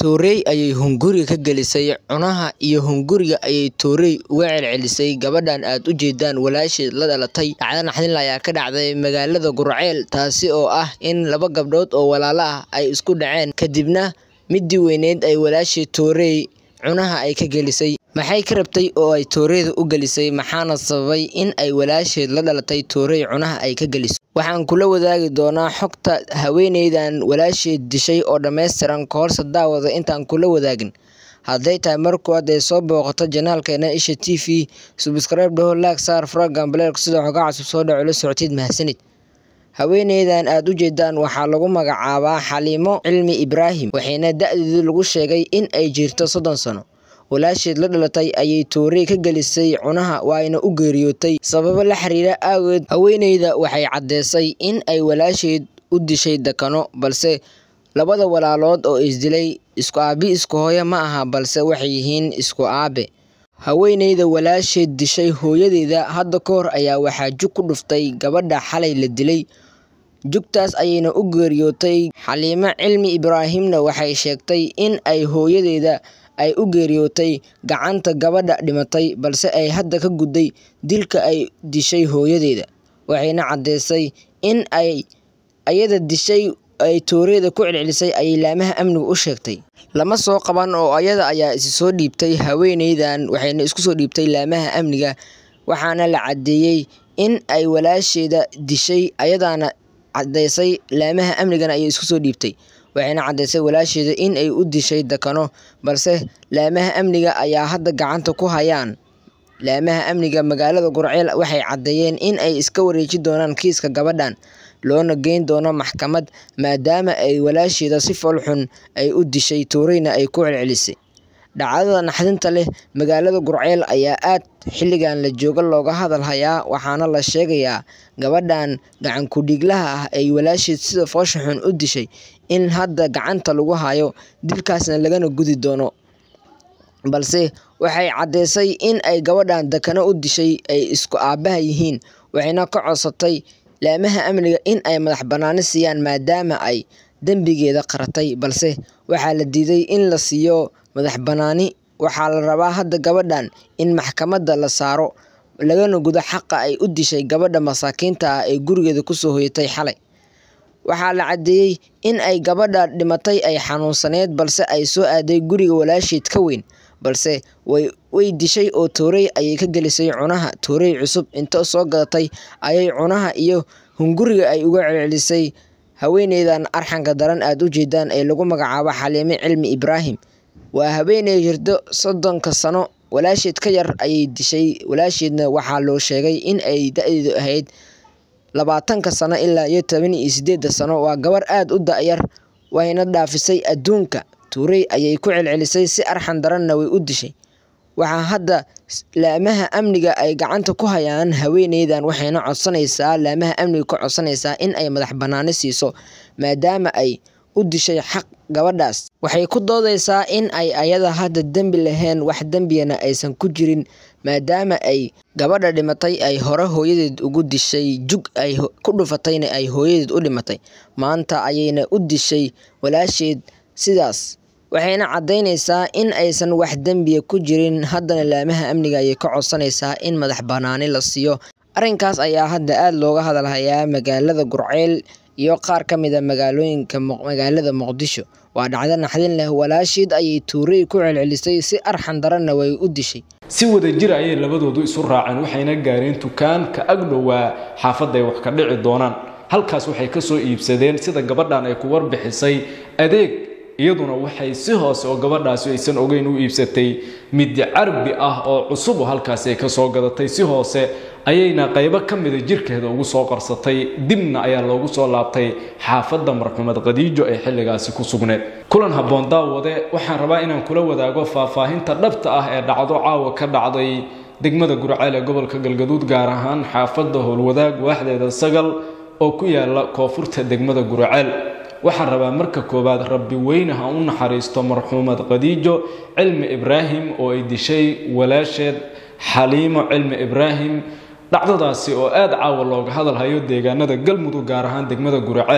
Touré ayay hunguriga ka gelisay cunaha iyo hunguriga ayay Touré uga celcelisay gabadhan aad u jeedaan walaasheed la dhalatay. Dhacdo naxdin leh ayaa ka dhacday magaalada Gurceel taasi oo ah in laba gabdhood oo walaalo ah ay isku dhaceen kadibna midii weynayd ay walaasheed Touré cunaha ay ka gelisay. Maxay ka rabtay oo ay Touré u gelisay maxaana sababay in ay walaasheed la dhalatay Touré cunaha ay ka geliso. Waxaan kula wadaagi doonaa xogta haweeneydan walaasheed dishay oo dhammaystiran ka horse daawada intaan kula wadaagin. Hadday tahay marka koowaad ee soo booqato janaalkeena Isha TV, subscribe dhaho, like saar, furaha gambaleelka sidoo xogaa cusub soo dhaco la socotid mahadsanid. Haweeneydan aad u jeedaan waxaa lagu magacaabaa Xaliimo Cilmi Ibraahim waxayna da'deedu lagu sheegay in ay jirto soddon sano. Walaasheed la dhalatay ayay Touré ka gelisay cunaha waana u geeriyootay sababo la xiriira awgeed. Haweeneyda waxay caddeysay in ay walaasheed u dishay dakano, balse labada walaalood oo is dilay isku aabe isku hooyo ma aha balse waxay yihiin isku aabe. Haweeneyda walaasheed dishay hooyadeeda hadda ka hor ayaa waxaa jug ku dhuftay gabadha xalay la dilay, jugtaas ayayna u geeriyootay. Xaliimo Cilmi Ibraahimna waxay sheegtay in ay hooyadeeda ay u geeriyootay gacanta gabadha dhimatay balse ay hadda ka gudday dilka ay dishay hooyadeeda. Waxayna caddeysay in ay ayada dishay ay Touré ku celcelisay ayay laamaha amniga u sheegtay. Lama soo qaban oo ayada ayaa is soo dhiibtay haweeneydan waxayna isku soo dhiibtay laamaha amniga waxaana la caddeeyay in ay walaasheeda dishay ayadana caddeysay laamaha amnigana ayay isku soo dhiibtay. Waxayna caddeysay walaasheeda in ay u dishay dakano balse laamaha amniga ayaa hadda gacanta ku hayaan. Laamaha amniga magaalada Gurceel waxay caddeeyeen in ay iska wareejin doonaan kiiska gabadhan, loona geyn doono maxkamad maadaama ay walaasheeda si fool xun ay u dishay Touré-na ay ku celcelisay. Dhacdada naxdinta leh magaalada Gurceel ayaa aad xilligan la joogo looga hadal hayaa waxaana la sheegayaa gabadhan gacan ku dhiiglaha ah ay walaasheed sida foosha xun u dishay in hadda gacanta lagu hayo dilkaasna lagana gudi doono. Balse waxay caddeysay in ay gabadhan dakano u dishay ay isku aabaha yihiin waxayna ka codsatay laamaha amniga in ay madax bannaani siiyaan maadaama ay dambigeeda qaratay balse waxaa la diiday in la siiyo madax bannaani. Waxaa la rabaa hadda gabadhan in maxkamadda la saaro lagana gudo xaqa ay u dishay gabadha masaakiinta ah ee gurigeeda ku soo hoyatay xalay. Waxaa la caddeeyay in ay gabadha dhimatay ay xanuunsaneyd balse ay soo aaday guriga walaasheed ka weyn, balse way dishay oo Touré ayay ka gelisay cunaha. Touré cusub inta soo gadatay ayay cunaha iyo hunguriga ay uga celcelisay. Haweeneydan arxanka daran aad u jeedaan ee lagu magacaabo Xaliimo Cilmi Ibraahim waa haweeney jirta soddonka sano, walaasheed ka yar ayay dishay. Walaasheedna waxaa loo sheegay in ay da'deedu ahayd labaatanka sano ilaa iyo toban iyo siddeed sano. Waa gabar aad u da'yar wayna dhaafisay adduunka. Touré ayay ku celcelisay si arxan daranna way u dishay. Waxaa hadda laamaha amniga ay gacanta ku hayaan haweeneydan waxayna codsanaysaa laamaha amniga ka codsanaysaa in ay madax bannaani siiso maadaama ay u dishay xaq gabadhaas. Waxay ku doodaysaa in ay ayada hadda dambi lahayn wax dambiyana aysan ku jirin maadaama ay gabadha dhimatay ay hore hooyadeed ugu dishay jug ay ku dhufatayna ay hooyadeed u dhimatay. Maanta ayayna u dishay walaasheed sidaas. Waxayna caddeynaysaa in aysan wax dambiya ku jirin haddana laamaha amniga ayay ka codsanaysaa in madax bannaani la siiyo. Arrinkaas ayaa hadda aad looga hadal hayaa magaalada Gurceel iyo qaar ka mid ah magaalooyinka magaalada Muqdisho. Waa dhacdo naxdin leh walaasheed ayay Touré ku celcelisay si arxan daranna way u dishay. si wadajir ayay labadoodu isu raaceen waxayna gaareen dukaan ka ag dhowaa xaafadda ay wax ka dhici doonaan halkaas waxay ka soo iibsadeen sida gabadhan ay ku warbixisay adeeg iyaduna waxay si hoose oo gabadhaasi aysan ogeyn u iibsatay mid carbi ah oo cusub oo halkaasi ay ka soo gadatay si hoose ayayna qaybo ka mida jirkeeda ugu soo qarsatay dibna ayaa loogu soo laabtay xaafadda marxuumad khadiijo ee xilligaasi ku sugneed kulan habboon daawade waxaan rabaa inaan kula wadaago faahfaahinta dhabta ah ee dhacdo caawa ka dhacday degmada gurceel ee gobolka galgaduud gaar ahaan xaafadda howlwadaag waaxdeeda sagal oo ku yaala koonfurta degmada gurceel waxaan rabaa marka koowaad rabbi weyne ha u naxariisto marxuumad khadiijo cilmi ibraahim oo ay dishay walaasheed xaliimo cilmi ibraahim dhacdadaasi oo aad caawa looga hadalhayo deegaanada galmudug gaar ahaan degmada guraceel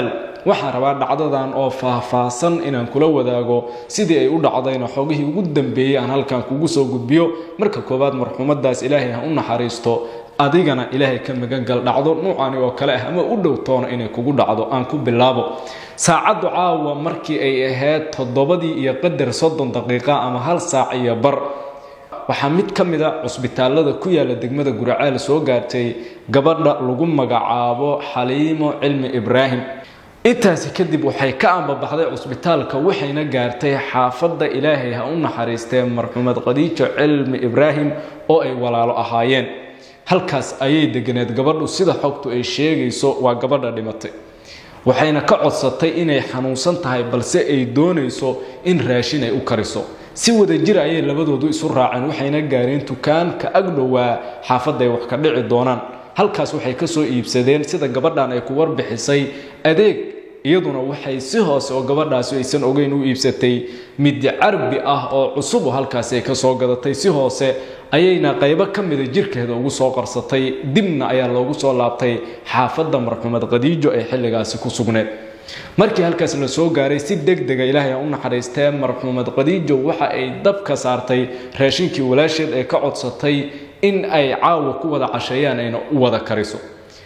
waxaan rabaa dhacdadan oo faahfaahsan inaan kula wadaago sidii ay u dhacdayna xogihii ugu dambeeyey aan halkan kugu soo gudbiyo marka koowaad marxuumadaas ilaahay ha u naxariisto adigana ilaahay ka magangal dhacdo nuucani oo kale ah ama u dhow toona inay kugu dhacdo aan ku bilaabo saacaddu caawa markii ay ahayd toddobadii iyo qadar soddon daqiiqa ama hal saac iyo bar waxaa mid ka mid a cusbitaalada ku yaala degmada guraceel soo gaartay gabadha lagu magacaabo xaliimo cilmi ibraahim intaasi kadib waxay ka ambabaxday cusbitaalka waxayna gaartay xaafadda ilaahay ha u naxariistee marxuumad khadiijo cilmi ibraahim oo ay walaalo ahaayeen halkaas ayay deganeed gabadhu sida xogtu ay sheegayso waa gabadha dhimatay waxayna ka codsatay inay xanuunsan tahay balse ay doonayso in raashin ay u kariso si wada jir ayay labadoodu isu raaceen waxayna gaareen dukaanka agdhowaa xaafadda ay wax ka dhici doonaan halkaas waxay ka soo iibsadeen sida gabadhan ay ku warbixisay adeeg iyaduna waxay si hoose oo gabadhaasi aysan ogeyn u iibsatay midi carbi ah oo cusub oo halkaasi ay ka soo gadatay si hoose ayayna qaybo ka mida jirkeeda ugu soo qarsatay dibna ayaa loogu soo laabtay xaafadda marxuumad khadiijo ee xilligaasi ku sugneed markii halkaas la soo gaaray si deg dega ilaahay u naxariistee marxuumad khadiijo waxa ay dab ka saartay raashinkii walaasheed ay ka codsatay in ay caawa ku wada casheeyaan ayna u wada kariso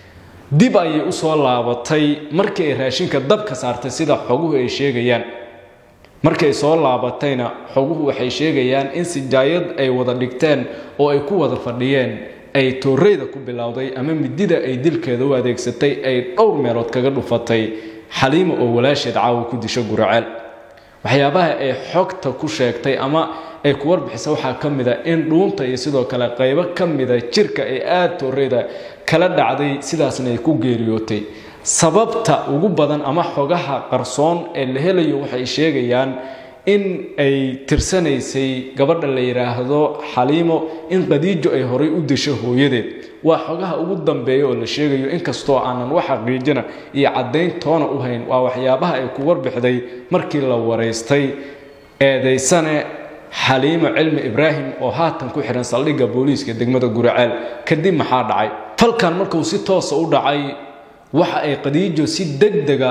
dib ayay usoo laabatay markii ay raashinka dab ka saartay sida xoguhu ay sheegayaan markay soo laabatayna xoguhu waxay sheegayaan in sijaayad ay wada dhigteen oo ay ku wada fadhiyeen ay tooreyda ku bilowday ama midida ay dilkeeda u adeegsatay ay dhowr meelood kaga dhufatay xaliimo oo walaasheed caawa ku disho guraceel waxyaabaha ay xogta ku sheegtay ama ay ku warbixisa waxaa ka mid a in dhuunta iyo sidoo kale qaybo ka mida jirka ay aada tooreyda kala dhacday sidaasna ay ku geeriyootay sababta ugu badan ama xogaha qarsoon ee la helayo waxay sheegayaan in ay tirsanaysay gabadha la yidhaahdo xaliimo in qadiijo ay horay u disho hooyadeed waa xogaha ugu dambeeya oo la sheegayo inkastoo aanan wax xaqiijina iyo caddayn toona u hayn waa waxyaabaha ay ku warbixday markii la waraystay eedaysane xaliimo cilmi ibraahim oo haatan ku xidhan saldhigga booliiska degmada guraceel kadib maxaa dhacay falkan markuu si toosa u dhacay waxa ay qadiijo si degdega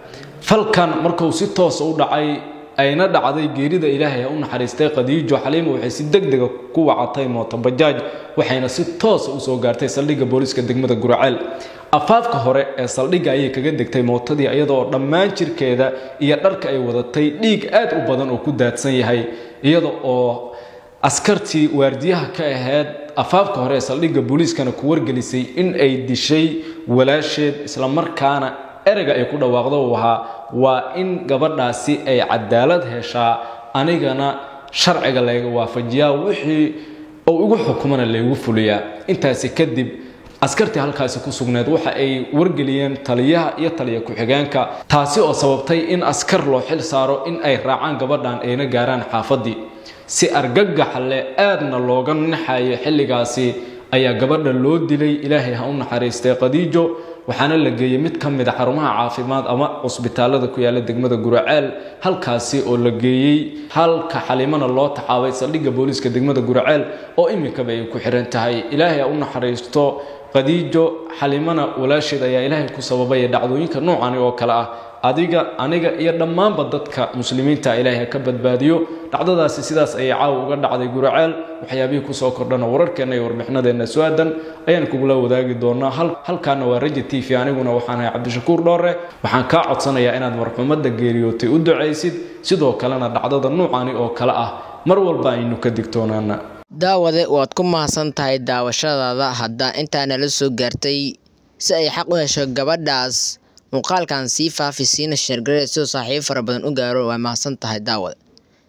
falkan markuu si toosa u dhacay ayna dhacday geerida ilaahay ha u naxariistay qadiijo xaliimo waxay si degdega ku wacatay mootobajaaj waxayna si toosa usoo gaartay saldhigga booliiska degmada guraceel afaafka hore ee saldhigga ayay kaga degtay mootadii iyadoo dhammaan jirkeeda iyo dharka ay wadatay dhiig aad u badan oo ku daadsan yahay iyada oo askartii waardiyaha ka ahayd afaafka hore ee saldhigga booliiskana ku wargelisay in ay dishay walaasheed islamarkaana ereyga ay ku dhawaaqdo uu ahaa waa in gabadhaasi ay cadaalad heshaa anigana sharciga layga waafajiyaa wixii uu igu xukumana laygu fuliyaa intaasi kadib askartii halkaasi ku sugneed waxa ay wargeliyeen taliyaha iyo taliya ku-xigeenka taasi oo sababtay in askar loo xil saaro in ay raacaan gabadhan ayna gaaraan xaafaddii si argagaxa leh aadna looga naxayo xilligaasi ayaa gabadha loo dilay ilaahay ha u naxariistay qadiijo waxaana la geeyey mid ka mid a xarumaha caafimaad ama cusbitaalada ku yaala degmada guraceel halkaasi oo la geeyey halka xaliimana loo taxaabay saldhigga booliiska degmada guraceel oo iminkaba ay ku xiran tahay ilaahay ha u naxariisto qadiijo xalimana walaasheed ayaa ilaahay ku sababaya dhacdooyinka noocani oo kale ah adiga aniga iyo dhammaanba dadka muslimiinta ilaahay ha ka badbaadiyo dhacdadaasi sidaas ayay caawa uga dhacday guraceel waxyaabihii kusoo kordhana wararkeenna iyo warbixinadeenna su-aadan ayaan kugula wadaagi doonaa halkaana waa raja t v aniguna waxaan ahay cabdishakuur dhoore waxaan kaa codsanayaa inaad marxuumadda geeriyootay u ducaysid sidoo kalena dhacdada nuucani oo kale ah mar walba aynu ka digtoonaana daawade waad ku mahadsan tahay daawashadaada haddaa intaa nala soo gaartay si ay xaq u hesho gabadhaas muuqaalkan sii faafi siina sheergareed sidoo saaxiibo fara badan u gaaro waa mahadsan tahay daawade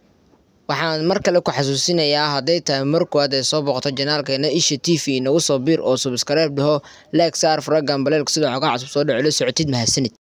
waxaan mar kale ku xasuusinayaa hadday tahay mar koowaad ee soo boqoto janaalkeena isha t v inagu soo biir oo subskribe dhaho leeg saar faragan baleelka sidoo xogaa cusub soo dhaco la socotid mahadsanid